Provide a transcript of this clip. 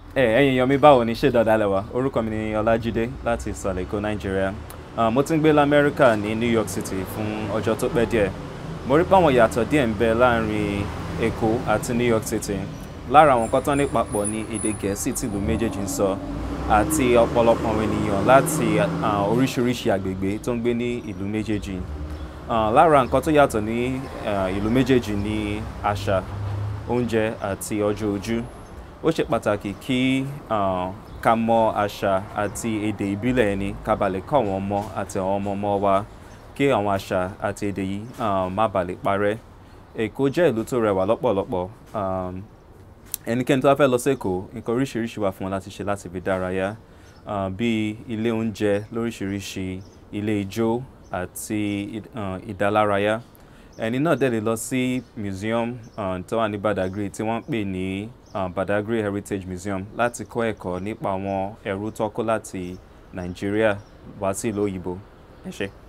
ẹ ẹ̀yin èèyàn mi báwo ni ṣé dáadáa lẹ́wà orúkọ mi ni Ọlájídé láti ìsàlẹ̀ Èkó Nàìjíríà Ah, mo ti ń gbé lamẹ́ríkà ní New York City fún ọjọ́ tó pẹ́ díẹ̀ mo rí páwọn ìyàtọ̀ díẹ̀ ń bẹ láàrin Èkó àti New York City lára àwọn nǹkan tán ní papọ̀ ní èdè Gẹ̀ẹ́sì tìlú méjèèjì ń sọ àti ọ̀pọ̀lọpọ̀ àwọn ènìyàn láti ah, oríṣiríṣi àgbègbè tó ń gbé ní ìlú méjèèjì Ah, lára nǹkan tó yàtọ̀ ní ah, ìlú méjèèjì ní àṣà oúnjẹ àti ọjọ́ ojú ó ṣe pàtàkì kí ah, ká mọ àṣà àti èdè ìbílẹ̀ ẹni ká ba lè kọ́ àwọn ọmọ àti àwọn ọmọ ọmọ wa kí àwọn àṣà àti èdè yìí ah, má ba lè parẹ́ Èkó jẹ́ ìlú tó rẹwà lọ́pọ̀lọpọ̀ um, ẹnikẹ́ni tó bá fẹ́ lọ sí Èkó nǹkan oríṣiríṣi wà fún wọn láti ṣe láti fi dárayá ah, bíi ilé oúnjẹ lóríṣiríṣi ilé ijó àti ah, ìdálárayá ẹni náà dẹ̀ lè lọ sí museum ah, tó wà ní Badagry tí wọ́n ń pè ní ah, Badagry Heritage Museum láti kọ́ ẹ̀kọ́ nípa àwọn ẹrú tó kó láti Nàìjíríà wá sí ìlú òyìnbó ẹ ṣé.